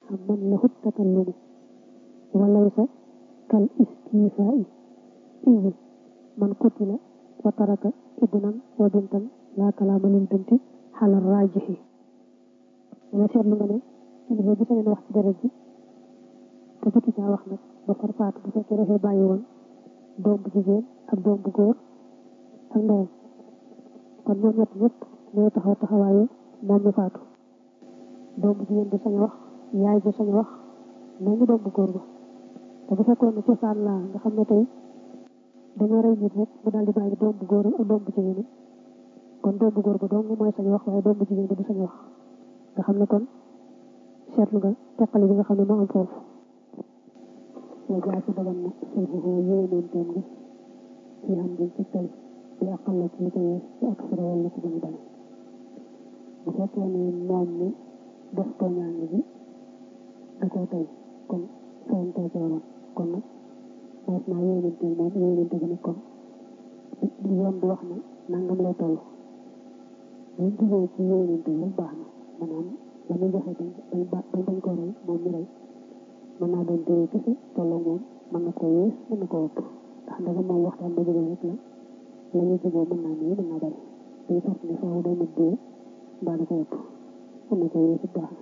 xam man lahu takallumu walaysa kal istiifaa'i izi man qutila wa taraka ibnan wa bintan laa kalaama lil binti xalal raajixi dana seetlu nga ne kilifa bi sañoon wax ci deret ji te jotu caa wax nag ba far faatu bu fekkee dafay bàyyi woon doom bu jigéen ak doom bu góor ak ndeyam kon ñoom ñett ñëpp ñooy taxaw taxawaayu moom mi faatu doom bu jigéen bi sañ wax yaay bi sañ wax mel ni doom bu góor ba te bu fekkoon ne cosaan laa nga xam ne tey dañoo rey nit rek mu daal di bàyyi doom bu góor ak doom bu jigéen kon doom bu góor ba dong mooy sañ wax waaye doom bu jigéen ba du sañ wax nga xam ne kon seetlu nga teqale bi nga xam ne moo am foofu wa jaa ci dagan na sulxuhu yéeneenteem gi ci xam gi ci tey di aqal la ci tey ci ak sara wala ci gën a bari bu fekkee ne moom mi def tooñaange bi da koo tey kon fayantee ci waroon kon nag mas naa yéeneenteem moom yéeneente gi nag kon di yoon di wax ne nangam lay toll buñ jugee ci yéeneente rek baax na maanaam la muy joxe bañ bañ bañ ko rey moom mi rey mën naa doon téye kese tolloo moom mën na koo yées mën na koo ëpp ndax ndaga moom waxtaan ba jógee rek la la ñu juboo mën naa néew mën naa bari day fort ne faaw day mat dee mbaa da ko ëpp mën na koo yées it baax na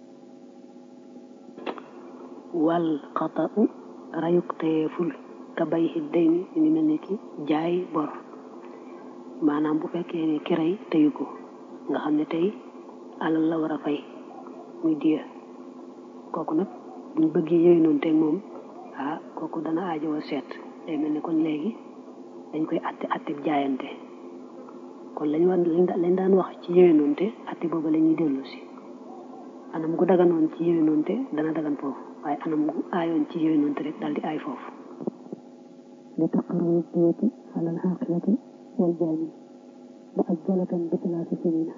wal xata'u rayuk teeful ka bay xidday ni ñu ngi mel ni ki jaay bor maanaam bu fekkee ne ki rey teyu ko nga xam ne tey alal la war a fay muy diya kooku nag buñ bëggee yooyu noonu teg moom ah kooku dana aajowoo seet day mel ni kon léegi dañ koy atte atte jaayante kon lañ war lañ daan wax ci yooyu noonu te atte boobu la ñuy dellu si anam gu daganoon ci yooyu noonu te dana dagan foofu waaye anam gu aayoon ci yooyu noonu te rek daal di aay foofu li taqarru diyati alal xaqiyati wal jaani mu ajjalatan bi talaati sinina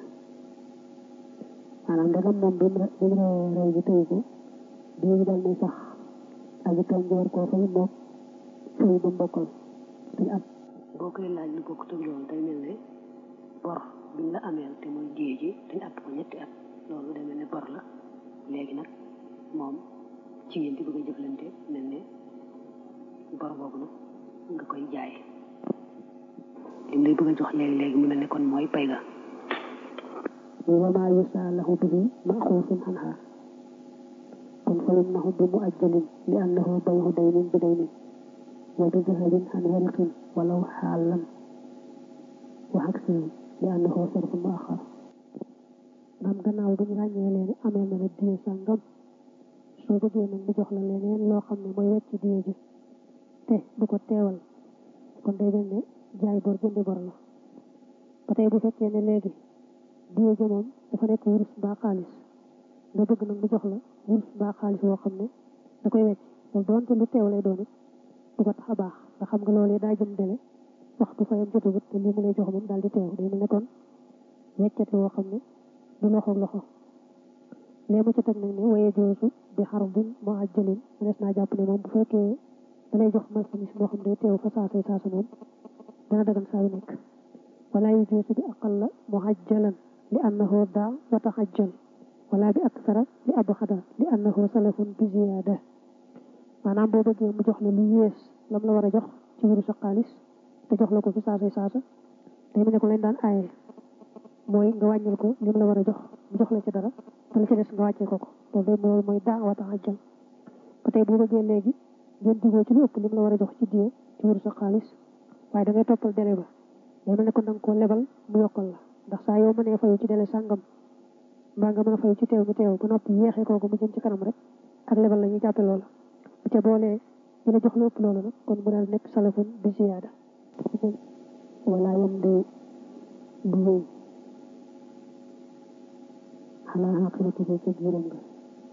maanaam dagam moom bi mu bi mu rey bi tëyu ko bii dal ne sax aji tooñ ji war koo fay moom fay ba mbokkal te at boo koy laaj lu bokk tëg loolu day mel ne bor biñ la ameel te mooy diye ji dañ att ko ñetti at loolu day mel ne bor la léegi nag moom ci ngeen di bëgg a jëflante mel ne bor boobu nag nga koy jaay lim lay bëgg a jox léegi-léegi mu mel ne kon mooy pay ga wa maa yusaalahu bihi maxuufun anha kon fa innahu bi muajjalin li annahu bayhu daynin bi daynin wa bi jahalin an wariqin walaw xaalan wa aksihi li annahu sarfun muaxar maam gannaaw bu ñu ràññee leen amee na la diye sàngam soo bëggee nag mu jox la leneen loo xam ne mooy wecc diye ji te du ko teewal kon day mel ne jaay bor jëndi bor la ba tey bu fekkee ne léegi diye ji moom dafa nekk wurus mbaa xaalis nga bëgg nag mu jox la wurus mbaa xaalis woo xam ne da koy wecc loolu doonte lu teew lay doon it du ko tax a baax nga xam nga loolu daa jëm dele waxtu fayam jotagut te lii mu lay jox moom daal di teew day mel ne kon weccate woo xam ne du loxo loxo léegi ma ca teg nag ne waye joosu bi xarbin moo ajjalin mënees naa jàpp ne moom bu fekkee da lay jox marchandise moo xam day teew fa saasay saasa moom dana dagan saa yu nekk wala yu joosu bi aqalla mu ajjalan li annahu daa wa taxajjal wala bi aksara li abxada li annahu salafun bi ziyaada maanaam boo bëggee mu jox la lu yées lam la war a jox ci wuru sa xaalis te jox la ko fi saasay saasa day mel ne ko leen daan aaye mooy nga wàññil ko lim la war a jox mu jox la ci dara te la ci des nga wàccee ko ko loolu de mooy mooy daa wa taxajjal ba tey boo bëggee léegi ngeen digoo ci lu ëpp lim la war a jox ci diye ci wuru sa xaalis waaye da ngay toppal délai ba day mel ne ko da nga koo lebal mu yokkal la ndax saa yoo mënee fayu ci délai sàngam mbaa nga mën a fayu ci teew mi teew ba noppi yeexee kooku mu jëm ci kanam rek ak lebal la ñuy jàppe loola bu ca boolee ñu la jox lu ëpp loolu nag kon mu daal nekk salafun bi ziyaada wala yam de du wéy xalaa xaqilati ko ca juróom nga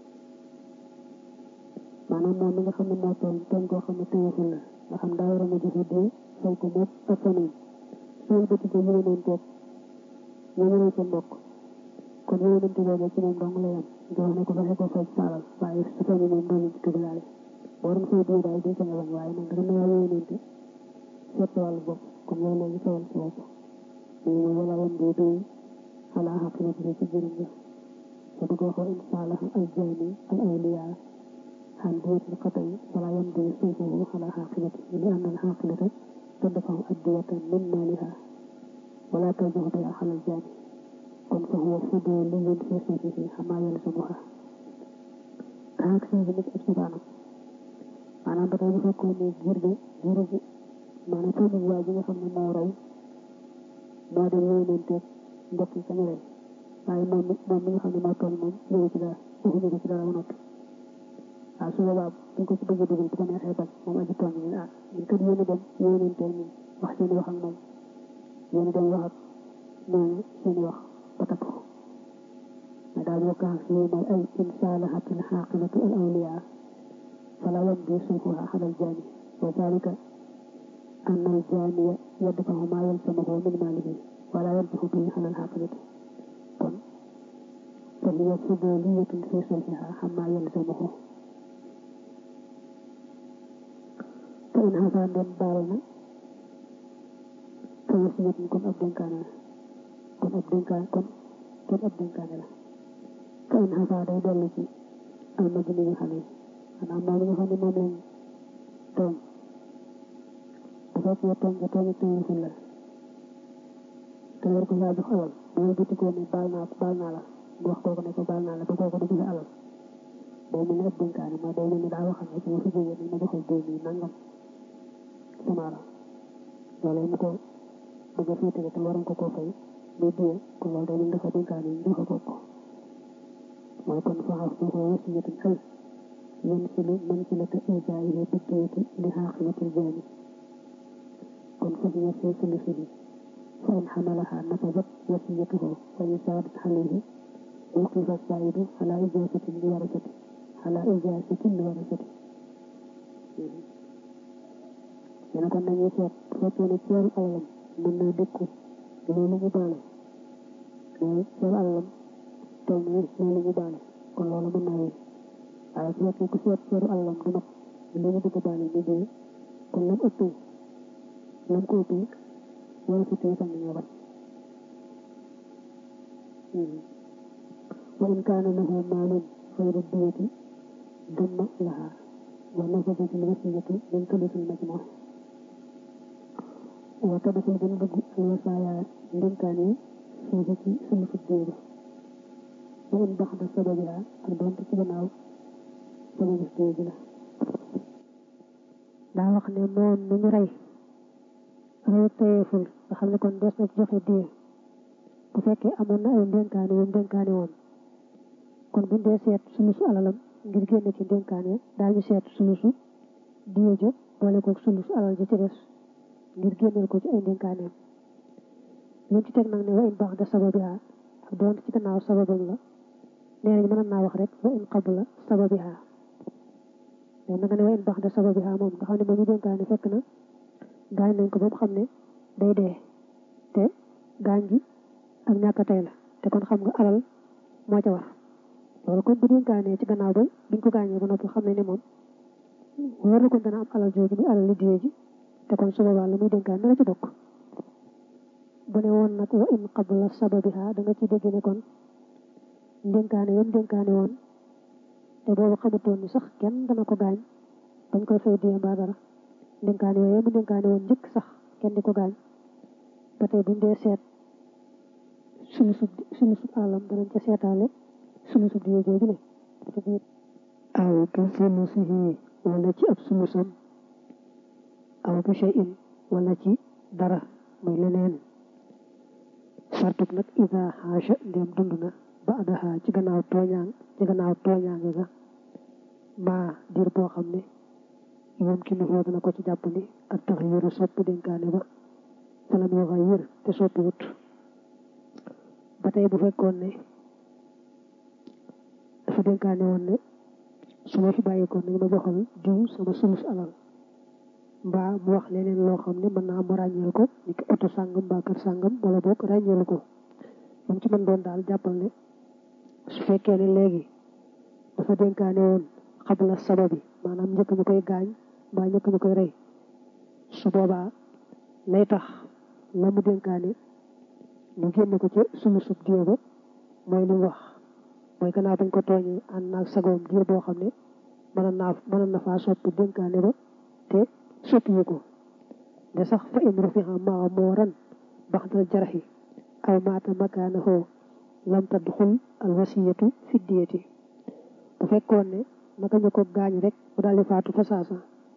maanaam moom mi nga xam ne moo tooñ tooñ koo xam ne tëyeeful la nga xam daa war a ma joxe dee fay ko moom ak famille soo bëti ko yéeneen toog ñu ñëwee ca mbokk kon yéeneen te boobu ci moom dong la yam nga wax ne ko fexe ko fay saalal waaye su famille moom doo leen ci dugalaale boo doon fay dee daal di ko ñëwoon waaye nag dama naa yéeneen te seet wàllu bopp kon yow léegi sawal ci bopp mais moom wala woon dee dee xalaa xaqilati ko ca juróom nga te bëgg wax wa in saalaha al jaani al awliya عن دية القطع فلا يمضي صيفه على حاقلته لأن الحاقلة تدفع الدية من مالها ولا ترجع بها على الجاني كن فهو فضولي في صيفه حما يلزمها هاك سيدي نك ابتدانا maanaam ba tey bu fekkoon ne giir gi giir gi maanaam famille waa ji nga xam ne moo rey moo dem yéenanteeg mbokk yi kañu rey waaye moom moom mi nga xam ne moo toll moom yëgu ci dara waxuñu ko ci dara ba noppi waaw su boobaa buñ ko ci bëgg a dugal bu ko neexee bañ moom aji tooñ ñu ah ñun kat yéen a dem yéenanteel ñun wax seen wax ak moom yéen a dem wax ak ñooñu seen wax ba takk ko mais daal boo kaa fii mooy ay in saalahatil xaaqilatu al awliya fala yamdi sulhuha ala al jaani wa dalika أن الجاني يدفع ما يلزمه من ماله ولا يرجح به على الحاقلة فهي فضولية في صلحها عما يلزمه فإن هذا من بالنا فوصية كن أبدن كان كن أبدن كان كن كن أبدن كان له فإن هذا دي دلتي المجني عليه أنا ما لي خاني ما من توم dafa ko toom toom toom fu la te war ko yaa jox alal bu bëti ko ni baal naa baal naa la mu wax kooku ne ko baal naa la ba kooku du alal day mel ni ab dénkaane ma day mel ni daa waxam ne su ma fi jógee ni ma joxal deux mille nangam sama la loolu mu ko bëgg a féetale te waroon ko koo fay muy diye kon loolu day mel dafa dénkaane ñu joxe ko ko mooy kon fa xas ko wasiyatan ay yan si lu man si la te ijaayi bi diyati li xaaqibatil jaani kon fa hiya fi sulusihi fa in xamalaha nafadat wasiyatuhu fa in saadat alayhi وقف السائد على إجازة لورثته على إجازة لورثته dana kon dañuy seet fekkee ne ceeru alalam mën naa dëkku loolu ñu baale mais ceeru alalam toll ni loolu ñu baale kon loolu mën naa wéy waaye su fekkee ku seet ceeru alalam du mat li ñu bëgg a baale ñu jëlee kon lam ëppee lam ko ëppee wala si tey sax nañoo bañ وإن كان له مال غير الدية ضم لها ونفذت الوصية من ثلث المجموع وتدخل بنبغ الوصايا من كان فيه ثلث الدية وإن بعد سببها أردون تسبناو سبب الدية لا daa wax ne moom mi ñu rey rey tayeeful nga xam ne kon des na joxe diye bu fekkee amoon na ay ndénkaane yu ndénkaane woon kon buñ dee seet sulusu alalam ngir génn ci ndénkaane daañu seet sulusu diye ja boole ko sulusu alal ja ci des ngir génneel ko ci ay ndénkaaneem liñ ci teg nag ne wa in baax da sababiha ak doon ci gannaaw sababam la nee nañ mën naa wax rek wa in qabla sababiha mais na nga ne wa in baax da sababiha moom nga xam ne moom ñu dénkaane fekk na gaañ nañ ko ba mu xam ne day dee te gaañ gi ak ñàkk tey la te kon xam nga alal moo ca war loolu kon bu dénkaanee ci gannaaw ba biñ ko gaañee ba noppi xam ne ne moom war na kon dana am alal jooju muy alal li diyee ji te kon su boobaa la muy dénkaan na la ci bokk bu ne woon nag wa in qabla sababiha da nga ci dégg ne kon dénkaane yam dénkaane woon te boobu xamutoon ni sax kenn dana ko gaañ bañ koy fay diyee mbaa dara dénkaane yooyu mu dénkaane woon njëkk sax kenn di ko gaañ ba tey buñ dee seet sunu sub sunu sub alam danañ ca seetaale sunu sub diye jooju ne ci biir aw ka sulusihi wala ci ab sulusam aw bi shay'in wala ci dara muy leneen sartub nag ida xaasha ndem dund na ba adaha ci gannaaw tooñaan ci gannaaw tooñaange ga maa diir boo xam ne moom ki nu dana ko ci jàpp ni ak tax yëru sopp dénkaane ba falam yoo xay yër te soppi wut ba tey bu fekkoon ne dafa dénkaane woon ne su ma fi bàyyikoon nañu ma joxal diw sama sulus alal mbaa mu wax leneen loo xam ne mën naa mu ràññeel ko ni ki oto sàngam mbaa kër sàngam wala boog ràññeelu ko moom ci mën doon daal jàppal ne su fekkee ne léegi dafa dénkaane woon xabla sababi maanaam njëkk ñu koy gaañ mbaa njëkk ñu koy rey su boobaa lay tax la mu dénkaane ñu génne ko ci sunu sub diye ba mooy li wax mooy gannaaw bañ ko tooñee ànd naag sagoom diir boo xam ne mën naa mën na faa soppi dénkaane ba te soppiwu ko de sax fa in rufiha maa moo ran baxdal jaraxi aw maata makaanahu lam tadxul al wasiyatu fi diyati bu fekkoon ne naka ñu ko gaañ rek mu daal di faatu fa saasa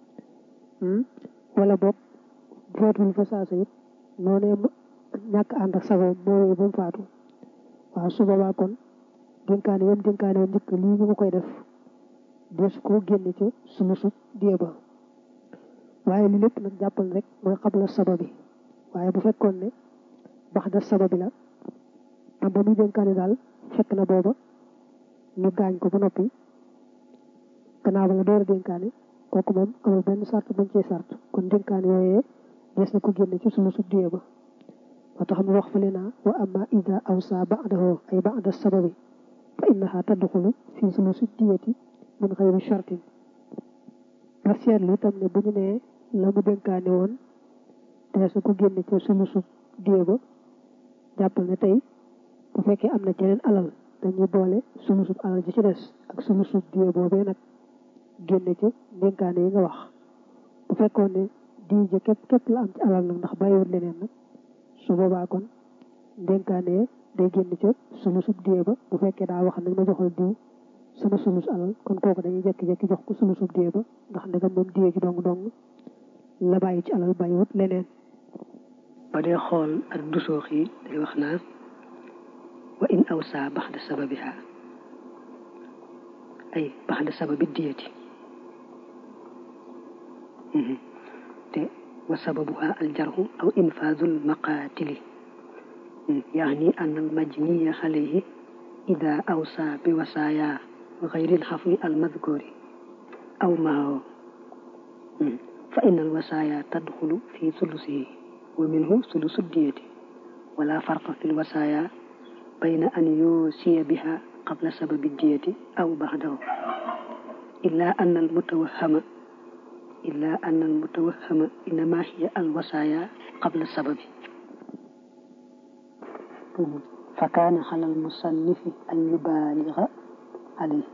wala boog faatul fa saasa it noonee ñàkk ànd ak sagoom moo wéy ba mu faatu waaw su boobaa kon dénkaane yam dénkaane woon njëkk lii ñu ko koy def dees koo génne ca sunu sut die ba waaye li lépp nag jàppal rek mooy xabla sababi waaye bu fekkoon ne bax da sababi la am ba muy dénkaane daal fekk na booba ñu gaañ ko ba noppi gannaaw ba nga door a dénkaane kooku moom amul benn sart bañ cee sart kon dénkaane yooyee dees na ko génne ci sunu sut die ba moo tax mu wax fële naa wa amma ida awsa ba'dahu ay ba'da sababi fa innaha tadxulu fi sulusi diyati min xayri shartin ba seetlu itam ne bu ñu nee la mu dénkaane woon te su ko génne ci sulusu diye ba jàppal ne tey bu fekkee am na jeneen alal dañuy boole sulusub alal ji ci des ak sulusub diye boobee nag génne ci dénkaane yi nga wax bu fekkoon ne diye ja képp képp la am ci alal nag ndax bàyyiwut leneen nag su boobaa kon dénkaane day génn ca sulusub diye ba bu fekkee daa wax nag ma joxal diw sama sulus alal kon kooku dañuy jekki-jekki jox ko sulusub diye ba ndax ndegam moom diye ji dong dong la bàyyi ci alal bàyyiwut leneen ba dee xool ak dusoox yi day wax naa wa in awsa baxda sababiha ay baxda sababi diyati te wa sababuha aljarhu aw infadul maqatili يعني أن المجني عليه إذا أوصى بوصايا غير الحفظ المذكور أو معه فإن الوصايا تدخل في ثلثه ومنه ثلث الدية ولا فرق في الوصايا بين أن يوصي بها قبل سبب الدية أو بعده إلا أن المتوهم إلا أن المتوهم إنما هي الوصايا قبل السبب فكان على المصنف أن يبالغ عليه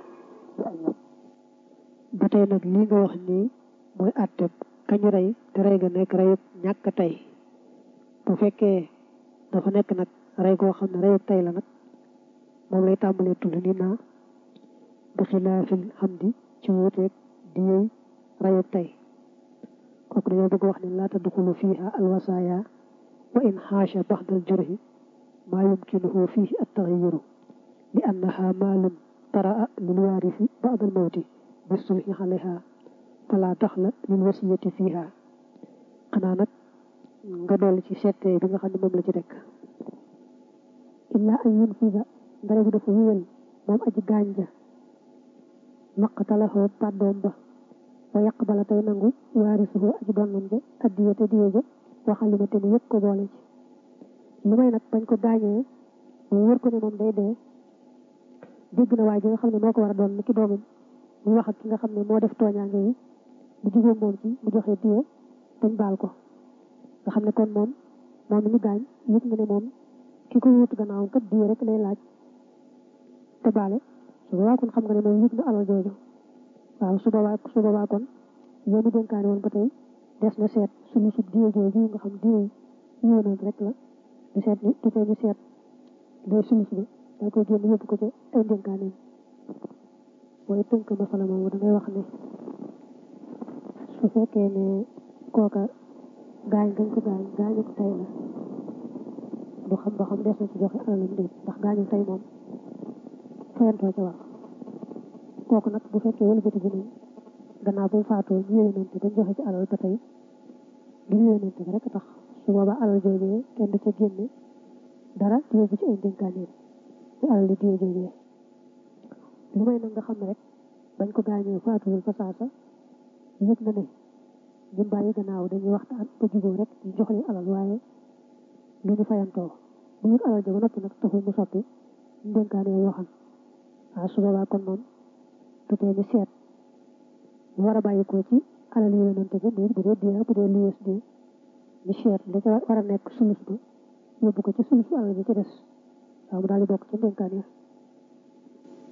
ba tey nag lii nga wax nii mooy àtteb kañu rey te rey ga nekk reyub ñàkk tey bu fekkee dafa nekk nag rey goo xam ne reyub tey la nag moom lay tàmbalee tudd ni naa bi xilaafil hamdi ci wuuteeg di yey reyub tey kooku dañoo bëgg wax ne laa tadxulu fiiha alwasaaya wa in xaasha baxdal jurhi ما يمكنه فيه التغير لأنها مال طرأ للوارث بعد الموت بالصلح عليها فلا دخل للوصية فيها xanaa nag nga dolli ci seetee bi nga xam ne moom la ci rek illa an yunfida ndare bu dafa wéyal moom aji gaañ ja naqtalahoo pàddoom ba wa yaqbala tey nangu waarisuhu aji donnam ja addiya te diye ja waxalima te mu yëg ko boole ci lu may nag bañ ko gaañee mu wër ko ne moom day dee dégg na waaye ji nga xam ne moo ko war a doon ni ki doomam mu wax ak ki nga xam ne moo def tooñaange yi mu jugóom moom ci mu joxe diye dañ baal ko nga xam ne kon moom moom mi ñu gaañ yëg nga ne moom ki ko wuutu gannaawam kat diye rek lay laaj te baale su boobaa kon xam nga ne moom yëg na alal jooju waaw su boobaa su boobaa kon yow mi dénkaane woon ba tey des na seet suñu sub diye jooju nga xam diye yéenoon rek la du seet ni du tee ñu seet day sulus bi da koy génn yóbbu ko ca ay dénkaaneem mooy tënk masala moomu da ngay wax ne su fekkee ne kooka gaañ gañ ko gaañ gaañu ko tey la du xam ba xam des na ci joxe alalam déet ndax gaañu tey moom fayantoo ca wax kooku nag bu fekkee wëlbati bi nañ gannaaw bu faatoo ñu yéenante dañ joxe ci alal ba tey du yéenante rek tax su boobaa alal joojee kenn du ca génne dara di yóbbu ci ay dénkaaneen di alal di diye joojee lu may nag nga xam ne rek bañ ko gaañoo faatuwul fa saasa yëg na ne ñu bàyyi gannaaw dañuy waxtaan ba jubóo rek ñu jox leen alal waaye lu ñu fayantoo bu ñu alal ja ba noppi nag taxul mu soppi ñu dénkaanee yoo xam waaw su boobaa kon moom du tee ñu seet ñu war a bàyyi ko ci alal yooyu noonu te bu dee bu dee diya bu dee luyees di ñu seet da ca war a nekk sulus ba yóbbu ko ci sulus bu alal bi ci des waaw mu daal di bokk ci ndénkaan ya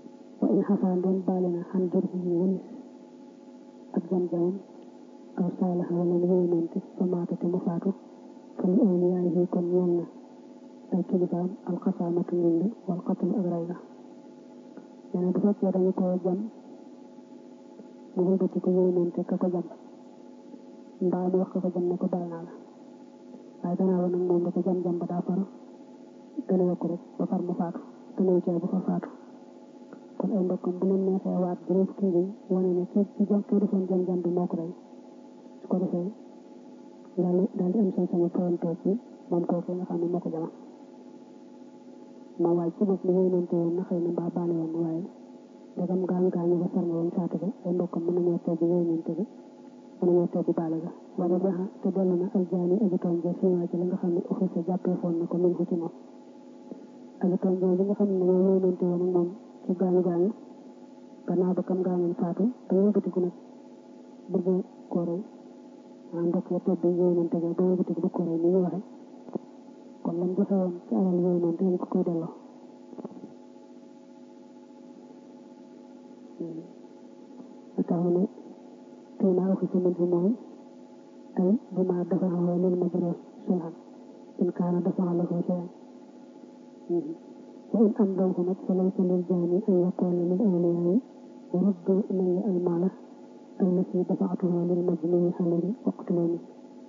in xafaa ndeen baale na xan jër yi walis ak jam-jamam aw saalaxa wala mu yéenante fa maata te mu faatu fa li awliyaay yi kon ñeel na ay kilifaam alxasaamatu ndind wal xatlu ak rey la nee na bu fekkee dañu ko jam mu wëlbati ko yéenante ka ko jam mbaa mu wax ka ko jam ne ko baal naa la waaye gannaaw nag moom da ko jam-jam ba daa far gën a yokku rek ba far mu faatu te néew cee bu fa faatu kon ay mbokkam bu leen neexee waat juróom fukki ngi wane ne kii ci jam kii defoon jam-jam bi moo ko rey su ko defee daal daal di am sañ sañu fayantoo ci moom kooku nga xam ne moo ko jama ma waaj ci bopp li yéenante woon na xëy na mbaa baale woon waaye ndegam gaañu gaañu ba sar na woon faatu ga ay mbokkam mën nañoo teggi yéenante ga mën nañoo teggi baale ga wala jaxa te dellu na aljaani aji tooñ ja fiimaa ci la nga xam ne officier jàppee foon na ko min ko ci moom aji tooñ ja li nga xam ne dañoo yéenante woon ak moom ci gaañu gaañu gannaaw ba kam gaañoon faatu te wëlbatiku nag bëgg koo rey maa mbokk ya tedd yéenante ga ba wëlbatiku bëgg koo rey ni ñu waxe kon lam joxe woon ci alal yéenante dañ ko koy delloo tax mu ne tey naa waxi si mënti mooy ay bi ma dafa xaw lil majrur sulhan in kaana dafa lahu shay'an wa in amdawhu nag fa laysa lil jaani an yaqula lil awliyaai ruddu ilayya al maala allati dafa'tuhu lil majnuni alayhi waqtuluni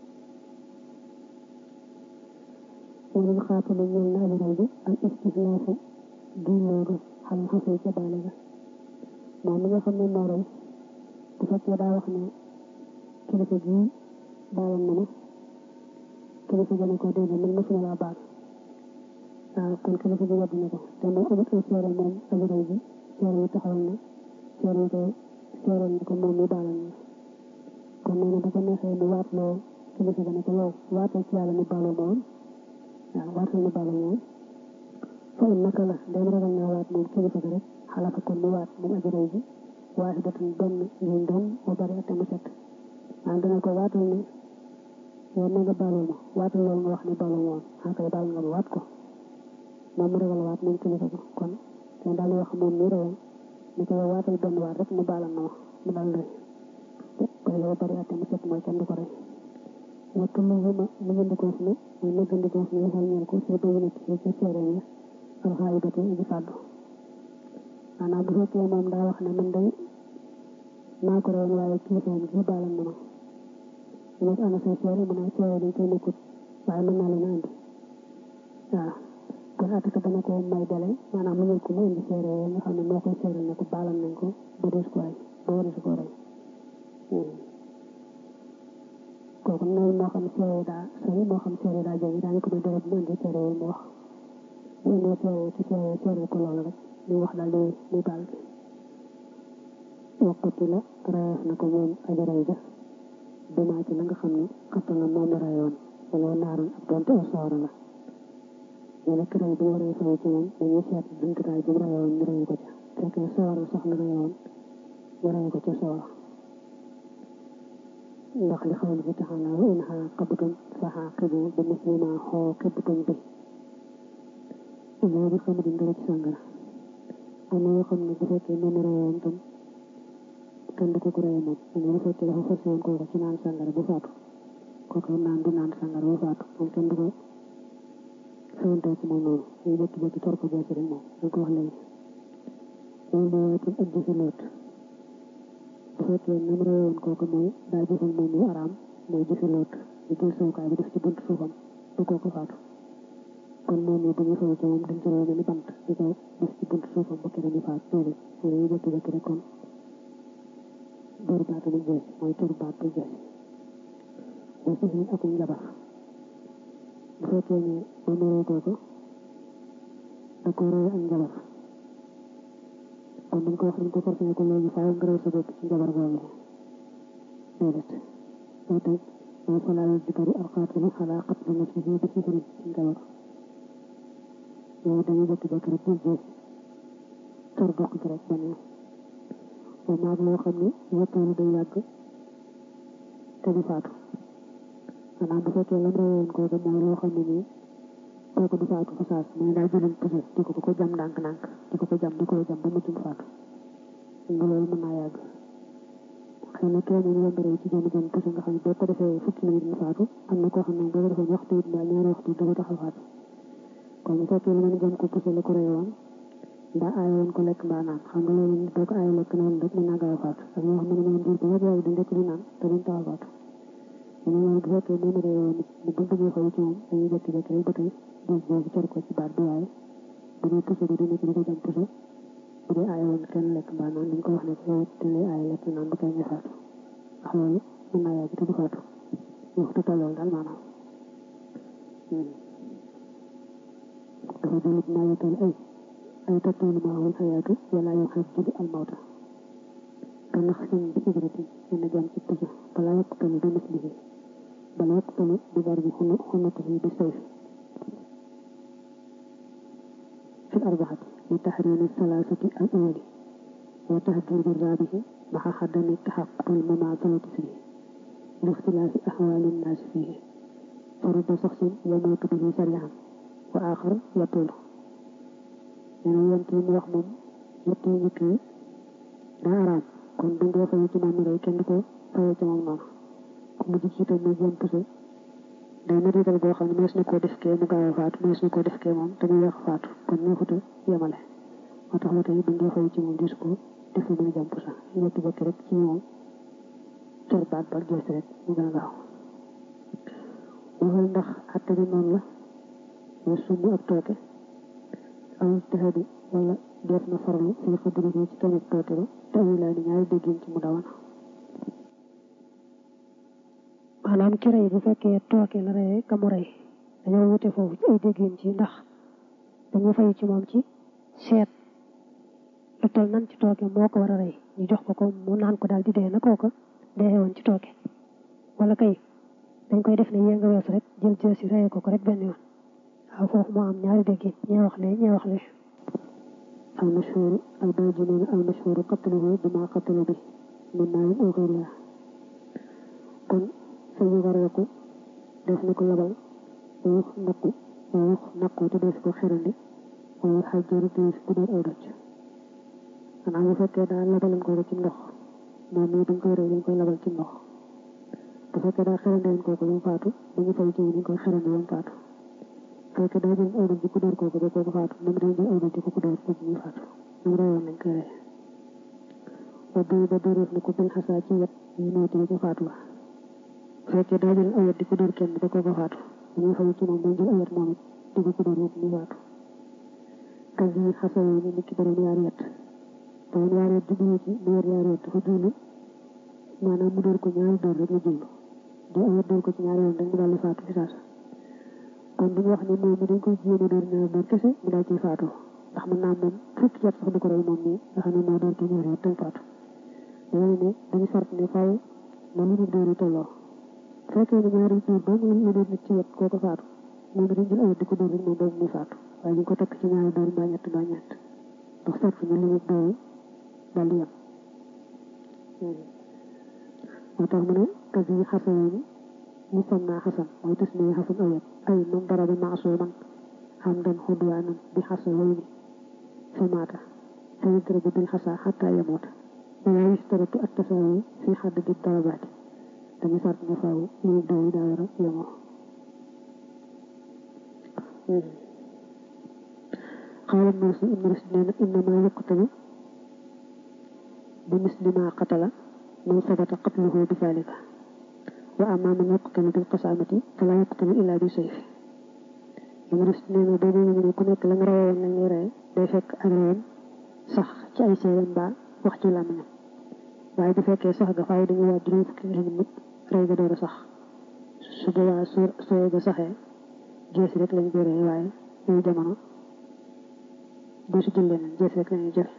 walil xaatili ñeel na aji rey bi al istihlaafu di loolu xam xasee ca baale ga moom mi nga xam ne moo rey bu fekkee daa wax ne kilifa gi baalam na ma kilifa gi ne ko déedéet man mosuma laa baal waaw kon kilifa gi wedd na ko te moom amut ay seere moom aji rey bi seere yi taxawal na seere yi ko seeral na ko moom mi baalal na kon nee na bu ko neexee mu waat loo kilifa gi ne ko yow waatal ci yàlla ni baaloo ma woon waaw waatal ni baaloo ma woon fa in naka la dem ragal naa waat moom kilifa gi rek xalafa kon mu waat moom aji rey bi waaxidatun benn ngiñ doon mu bari te mu set maanaam dana ko waatal ne yow na nga baaloo ma waatal loolu nga wax ne baaloo ma woon xaa kay baal nga ma waat ko moom mu ragal waat moom kilifa bi kon te daal di wax moom mi reyoon ni ko yow waatal benn waat rek mu baalal na ma mu dal rey ko yow bari te mu set mooy kenn du ko rey wattu mu ma mu gëndikoo fi ne mooy mu gëndikoo fi ne xel ñeen ko si bayu nekk ci ci seere yi alxaayibati aji fàddu maanaam bu fekkee moom daa wax ne man day maa ko reyoon waaye kilifaam gi baalam na ma ñu nekk ana say seere mu ne seere dañ koy nekkut waaye mën naa leen a indi waaw kon ataka dana ko may dele maanaam mu ñëw ko mu indi seere yooyu nga xam ne moo koy seere ne ko baalam nañ ko ba dees ko rey ba waris ko rey kooku noonu moo xam seere daa sori moo xam seere daa jóge daañu ko may dele bu mu indi seere yooyu mu wax bu indee seere ci seere seere ko loolu rek li wax daal di di baal bi wakkati la reyeef na ko moom aji rey ja bimaa ci la nga xam ne xatta la moom la reyoon wala naaroon ak doonte aw sawara la ñu nekk rey bu waree fay ci moom dañuy seet jumtukaay bi mu reyoon ñu rey ko ca fekkee sawara sax la reyoon ñu rey ko ca sawara ndax li xawli bi taxala wa in xaaqabtum fa xaaqibu bi misli ma xooqibtum bi loolu xam ne dara ci sàngara am na yoo xam ne bu fekkee moom reyoon tam kenn du ko ko rey moom am na bu fekkee dafa forcé woon kooku ci naan sàngara bu faatu kooku naan du naan sàngara bu faatu moom kenn du ko fayantoo ci moom noonu ñu jékki jékki tor ko jeesi rek moom dañ ko wax léegi loolu mooy itam ak jëfi loot bu fekkee nam reyoon kooku mooy daa jëfal moom yu araam mooy jëfi loot ñu jël sowukaay bi def ci buntu suufam ba kooku faatu kon moom yi bu ñu fayu ci moom dañ ci rew ni bant di ko def ci buntu suufam ba keneen di faat loolu mooy ñu jékki jékki rek kon dóor baatu bu jeesi mooy tur baat bu jeesi ba sixin ak njabar bu fekkee ne moom rey kooku da ko rey ak njabar kon dañ ko wax dañ ko forcé ko léegi faaw nga rey sa bopp ci njabar googu déedéet moo tax mooy falaa yajbaru alqaatilu alaa qatli nafsihi bi sihrin ci njabar yow dañuy jékki-jékki rek jël jeesi tor dox ci rek benn moom maag loo xam ne yetteelu day yàgg te du faatu maanaam bu fekkee lam reyoon kooku mooy loo xam ne nii kooku du faatu fa saas mais daa jëloon puso di ko ko jam ndànk-ndànk di ko ko jam di ko jam ba mujj mu faatu nga loolu mën naa yàgg xëy na kenn ñu yomb ci benn benn puse nga xam ne boo ko defee fukki minute mu faatu am na koo xam ne boo ko defoon waxtu it mbaa ñaari waxtu da ko tax a faatu kon bu fekkee lu mën jëm ko puse la ko rey woon mbaa aaye woon ko lekk mbaa naan xam nga loolu boo ko aaye lekk noonu rek mën naa gaaw a faatu ak ñoo xam ne mën diir ba yàgg yàgg di lekk di naan te duñ tax a faatu mu ne loolu bu fekkee moom rey woon nit mu buñ bëggee xaw ci moom dañuy jékki-jékki rek ba tey diis boobu cor ko ci baat bi waaye bu dee puse bi dina ci di ko jëm puse bu dee aaye woon kenn lekk mbaa naan dañ ko wax ne ko yow te lay aaye lekk naan ba tey nga faatu ndax loolu mën naa yàgg te du faatu waxtu tollool daal maanaam dafa jëlit naa yotal ay ay tattoolu maawul xayaatu wala yoo xeet jidu almawta ka nax sin bi ibrati yenn jam ci pusa bala yokkutalu bi mislihi bala yokkutalu bi bar bi xunu xunatihi bi sayfi fi arbaxati li taxriimi salaasati al awali wa tahdiidi raabihi maxa xaddami taxaqul mamaasalati fihi li ixtilaafi axwaali nnaasi fihi فرد شخص يموت به سريعا وآخر يطول يعني ينتي mu wax moom ñett yi njëkk yi daa araam kon bu ngoo fayee ci moom mi rey kenn du ko fayee ci moom noonu ku mujj ci itam muy jëm puse day médical boo xam ne mees na koo def kee mu gaaw a faatu mees na koo def kee moom te mu yéex a faatu kon ñu xuta yemale moo tax ba tey bu ngoo fayee ci moom dis ko def lu muy jëm puse ñetti bëkk rek ci moom cër baat ba gees rek mu gën a gaaw waxal ndax atte bi noonu la wa sumb ak tooke aw ijtihaadi wala def na farlu fii xadri ci tamit tooke ba te awi laa ni ñaari déggin ci mu dawana maanaam ki rey bu fekkee tooke la reyee ka mu rey dañoo wute foofu ci ay déggin ci ndax dañu fay ci moom ci seet lu tol nan ci tooke moo ko war a rey ñu jox ko ko mu naan ko daal di dee na kooka dee woon ci tooke wala kay dañ koy def ne yée nga wees rek jël jël si reye ko ko rek benn yoon waaw foofu moo am ñaari déggin ñee wax lee ñee wax lee al mashhur al bayji nee na al mashhur qatluhu bima qatlu bi min naayin aw xëyriha kon sañu gareeku def na ko labal wayux naqu wayux naqu te def ko xerandi wayux xajjaru te ku dóor ay doj maanaam bu fekkee daal labalan ko ci ndox moom mii dañ koy rey dañ koy labal ci ndox bu fekkee daa xerandi woon kooku ba mu faatu dañu fay ci dañ koy xerandi ba mu faatu bu fekkee daa jël ay doj di ko dóor kooku ba kooku faatu moom dañ jël ay doj di ko ko dóor kooku muy faatu moom reyoon nañ koy rey ba bii ba dóoreef na ko bil xasaa ci wet ñu nooti ba ca faatu ba bu fekkee daa jël ay wet di ko dóor kenn ba kooku faatu dañuy fay ci moom dañ jël ay wet moom it di ko ko dóor yëpp muy faatu kas yi xasa yi ni nit ki borom yaari wet borom yaari wet jublu ci mu yor yaari wet dafa jublu maanaam mu dóor ko ñaari dóor rek la jublu di ay wet dóor ko ci ñaari yoon rek mu daal di faatu ci saasa kon duñu wax ne moom mi dañ koy jéem a dóor ñaari dóor kese mu daal ciy faatu ndax mën naa moom fukki yet sax du ko rey moom nii nga xam ne moo dóor ko ñaari yet tam faatu dañu ne dañu sart ne faaw na li ñu dóor yi tolloo bu fekkee ne ñaari dóor ba mu la dóor nit ci wet kooku faatu moom dañ jël ay wet di ko dóor rek moom boobu muy faatu waaye ñu ko takk ci ñaari dóor mbaa ñett mbaa ñett ndax sart na li ñu dóor daal di yem moo tax mu ne kasi xasani musamma xasan mooy tes ne xasan awet ay man daraba maasuman xamdan xudwaanan bi xasawayni fa maata fa yudrabu bil xasa xatta yamuuta wala yustaratu at tasaawi fi xaddadi darabaati dañu sart ne faaw ñu dóor yi daa war a yemoo xaala Mursi ibn Rushd nee na innama yuqtalu bi misli ma qatala man sabata qatluhu bi zalika wa amma man yuqtalu bil qasamati fala yuqtalu illa bi sayf ibn Rushd nee na boo ñu ne ku nekk la nga rawoon la ngay rey day fekk ak reyam sax ci ay seeram mbaa wax ci làmmiñam waaye bu fekkee sax ga faaw dañu waa juróom fukki nit rey ga door a sax su boobaa su soo ga saxee jees rek lañ koy rey waaye yooyu jamono boo si jël leneen jees rek lañuy jël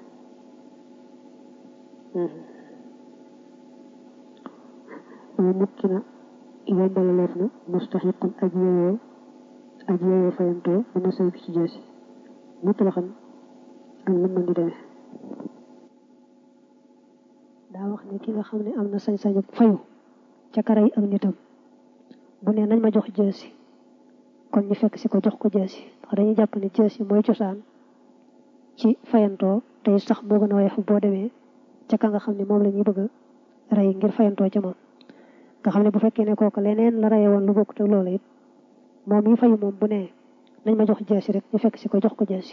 waaye nit ki na yombala leef na mustaxiqun aj yooyoo aj yooyoo fayantoo dana sëy ci jees nit la xam ak lu mën di demee daa wax ne ki nga xam ne am na sañ-sañu fayu ca karay ak nitam bu ne nañ ma jox jeesi kon ñu fekk si ko jox ko jeesi ndax dañuy jàpp ne jeesi mooy cosaan ci fayantoo tey sax moo gën a woyof boo demee ca ka nga xam ne moom la ñuy bëgg a rey ngir fayantoo ca moom nga xam ne bu fekkee ne kooku leneen la reye woon lu bokk te loolu it moom yi fayu moom bu nee nañ ma jox jeesi rek ñu fekk si ko jox ko jeesi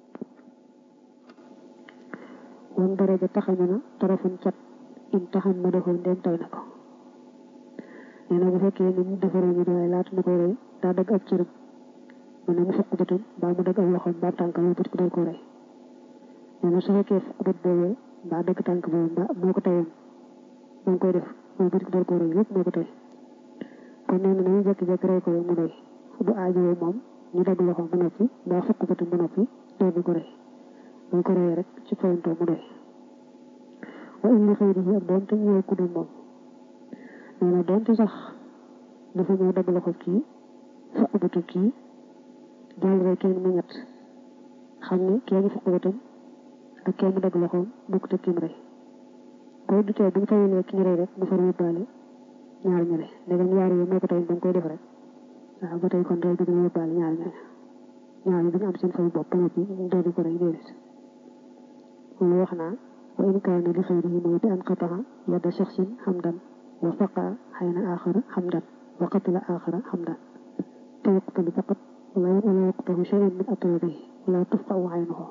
wan daraja taxañu na tarafun cat in taxam ma defoon ndéem tay na ko nee na bu fekkee ni mu defaree ñu doy laata mu koy rey daa dagg ab cërëm mu ne mu fukk bëtam mbaa mu dagg ab loxoom mbaa tànkam yi bët ko dal ko rey nee na su fekkee fukk bët boobee mbaa dagg tànk boobu mbaa moo ko teyoon moo koy def moo bët ko dal ko rey lépp moo ko tey kon nee na nañu jékki-jékki rey ko rek mu doy bu aajowoo moom ñu dagg loxoom ba noppi mbaa fukk bëtam ba noppi doon ko rey boo ko reyee rek ci fayantoo mu doy wa in li xëy di ak doonte ñëwee ku dul moom nee na doonte sax dafa ñëw dagg loxo kii fukk bëtu kii jàll rek kenn mu ñett xam ne kee ñu fukk bëtam ak kee mu dagg loxoom bokkut ak kim rey boo du tee bu ñu fayalee ki ñu rey rek mu far yóbbaale ñaar ñale ndegam ñaar yooyu moo ko tey ba nga koy def rek waaw ba tey kon day bëgg yóbbaale ñaar ñale ñaar yi dañu am seen fayu bopp ba noppi doo di ko rey déedéet loolu wax naa wa in kaana li xayrihi mooy bi an qataha yadda shaxsin xamdan wa faqa xayna aaxara xamdan wa qatala aaxara xamdan te yuqtalu faqat wala wala yuqtahu shay'un min atrabihi wala tufqa'u aynuhu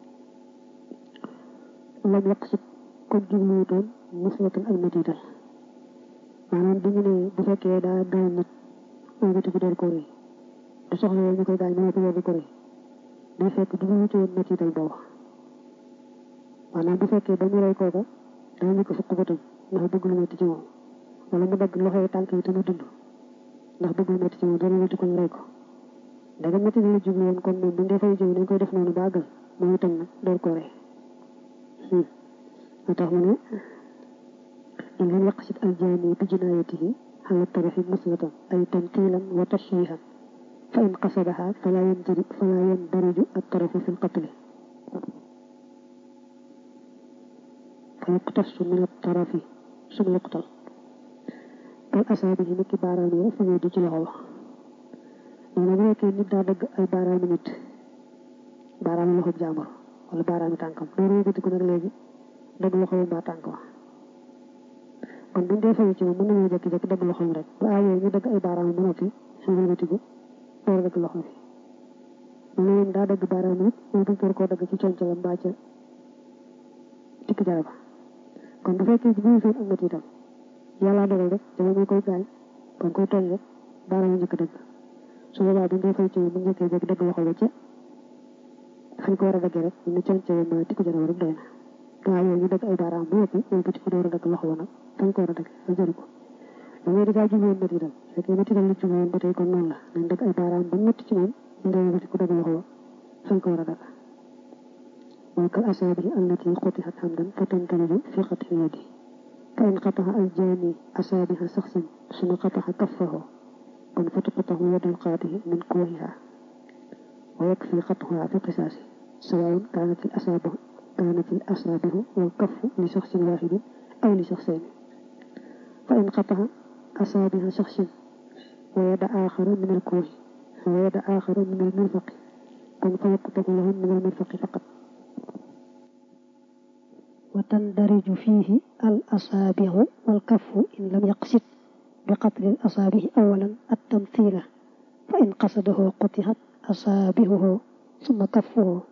lam yaqsid kon jubluwutoon muslatan ak metital maanaam bi ñu ne bu fekkee daa gaañ nit ëlbati bi door ko rëy du soxla ñu koy gaañ moo ko yor di ko rëy day fekk jubluwutoon metital boobu maanaam bu fekkee ba ñu rey kooka daa ñu ko fukk bëtam ndax bëgg lu metti ci moom wala mu dagg loxo yi tànk yi te mu dund ndax bëgg lu metti ci moom dana metti ko ñu rey ko daga metti la jublu woon kon moom bu ñu defee jëw dañ koy def noonu bàggal moom itam nag door ko rey moo tax mu ne in lam yaqsid aljaani bi jinaayatihi ala tarafi muslatan ay tamtilan wa tashwihan fa in qasadaha fala yandari fala yandariju attarafu fi lqatli fa yuqtasu min attarafi suma yuqtal kal asaabihi niki baaraam yi fa ñuy di ci loxo ba nee na bu nekkee nit daa dëgg ay baaraami nit baaraami loxo jàmbur wala baaraami tànkam loolu yëkkati ko nag léegi dagg loxo yi mbaa tànk wa kon buñ dee fayu ci moom mën nañoo jékki-jékki dagg loxo yi rek bu aayoo ñu dagg ay baaraam ba noppi suñu yëkkatiku door a dagg loxo bi mu ne leen daa dagg baaraam nit moom buñ door koo dagg ci concalam mbaa ca tikk jara ba kon bu fekkee ci biir ak métti itam yàlla dogal rek dama ñu koy gaañ ba koy tooñ rek baaraam njëkk dagg su boobaa buñ dee fayu ci moom bu njëkkee jékki dagg loxo ba ca fañ ko war a daggee rek ñu concalam mbaa tikk jara ba rek doy na waaw yooyu ñu dagg ay baaraam bu yëpp ñoom bëti ko door a dagg loxo ba nag fañ ko war a dagg fa jëri ko da ngay dafaa jubloon métti itam fekkee métti itam la jubloon ba tey kon noonu la nañ dagg ay baaraam ba métti ci moom ñu dee bëti ko dagg loxo ba fañ ko war a dagg mooy kal asaabi allati xutihat hamdan fa tantaliju fi qat'i yadi fa in qataha aljaani asaabiha saxsin suma qataha kaffahu kon fa tuqtahu yadul qaatihi min kuwahiha wa yakfi qat'uha fi qisaasi sawaun kaanat al asaabu كانت الأصابع والكف لشخص واحد أو لشخصين فإن قطع أصابع شخص ويد آخر من الكوع ويد آخر من المرفق كن فيقطع لهم من المرفق فقط وتندرج فيه الأصابع والكف إن لم يقصد بقتل الأصابع أولا التمثيل فإن قصده قطعت أصابعه ثم كفه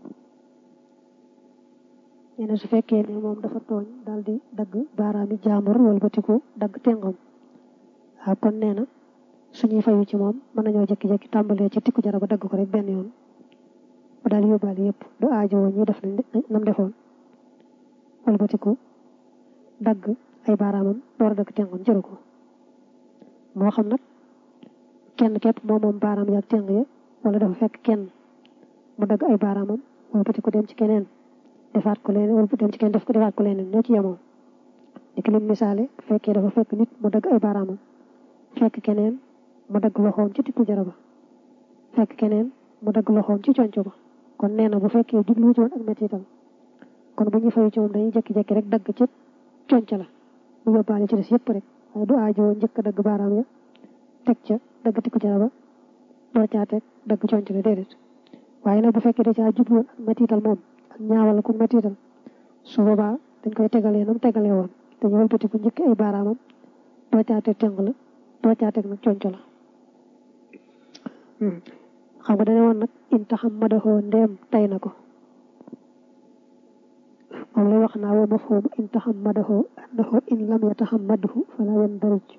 nee na su fekkee ne moom dafa tooñ daal di dagg baaraami jaambur walbatiku dagg tengam waaw kon nee na suñuy fayu ci moom mën nañoo jékki-jékki tàmbalee ci tikku jara ba dagg ko rek benn yoon ba daal yóbbaale yëpp du aajowoo ñuy def nam defoon walbatiku dagg ay baaraamam door a dagg tengam jëru ko moo xam nag kenn képp moom moom baaraam yaag teng ya wala dafa fekk kenn mu dagg ay baaraamam walbatiku dem ci keneen defaat ko leneen wala bu dem ci kenn def ko defaat ko leneen ñoo ci yemoo ni ki lim misaale bu fekkee dafa fekk nit mu dagg ay baaraamam fekk keneen mu dagg loxoom ci tikku jara ba fekk keneen mu dagg loxoom ci conco ba kon nee na bu fekkee jublu ci woon ak mettital kon bu ñu fayu ci moom dañuy jékki-jékki rek dagg ci conco la mu yóbbaale ci des yëpp rek waaye du aajoo njëkk a dagg baaraam ya teg ca dagg tikku jara ba door caa teg dagg conco la déedéet waaye nag bu fekkee da caa jublu woon ak mettital moom ñaawal ku mettital su boobaa dañ koy tegalee nam tegalee woon dañu wëlbati ko njëkk ay baaraamam doo caateg teng la doo caateg nag conco la xam nga dane woon nag in taxam madaxoo ndeem tay na ko moom lay wax naa wa mafhum in taxam madaxoo annahu in lam yataxam madahu fala yandarij